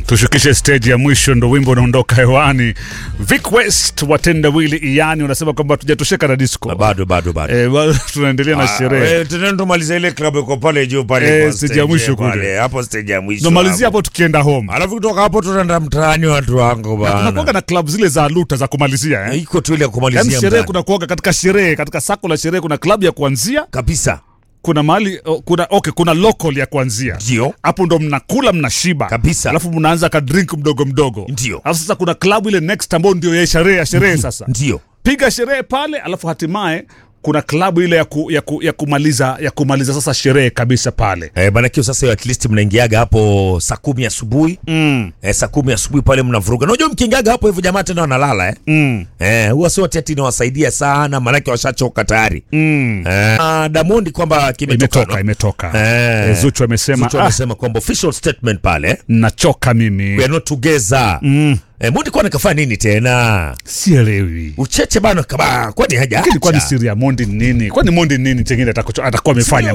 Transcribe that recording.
tushukishe stage ya mwisho, ndo wimbo unaondoka hewani. Vic West watenda wili iani unasema kwamba tujatosheka na disco bado bado bado eh, bado tunaendelea na sherehe. Eh, tunaenda tumaliza ile klabu iko pale juu pale Eh, kwa stage stage ya mwisho kule. pale, hapo stage ya mwisho Tunamalizia hapo. hapo tukienda home. alafu kutoka hapo tunaenda mtaani watu wangu Tunakuwaga bana na club zile za luta za kumalizia eh? iko tu ile ya Yaani kumalizia sherehe mtaani. kuna kuoga katika sherehe, katika sako la sherehe kuna club ya kuanzia, kabisa kuna mahali oh, kuna okay, kuna local ya kuanzia ndio hapo ndo mnakula mnashiba Kabisa. alafu mnaanza ka drink mdogo mdogo Ndio. alafu sasa kuna klabu ile next ambayo ndio ya sherehe ya sherehe sasa ndio piga sherehe pale alafu hatimaye kuna klabu ile ya, ku, ya, ku, ya kumaliza ya kumaliza sasa sherehe kabisa pale Eh, bana kio sasa hiyo at least mnaingiaga hapo saa kumi asubuhi mm. eh, saa kumi asubuhi pale mnavuruga. Unajua mkiingiaga hapo hivyo jamaa tena wanalala eh. Mm. Eh, huwa sio ati ati inawasaidia sana maanake washachoka tayari. Mm. Eh, ah, Damondi kwamba kimetoka. imetoka no? imetoka Eh. Eh, Zuchu amesema Zuchu ah, amesema kwamba official statement pale nachoka mimi we are not together. mm. Eh, Mondi kwa nakafanya nini tena? sielewi Ucheche bana kaba kwani haja. lakini kwani siri ya Mondi ni nini kwani Mondi ni nini chengine atakuwa amefanya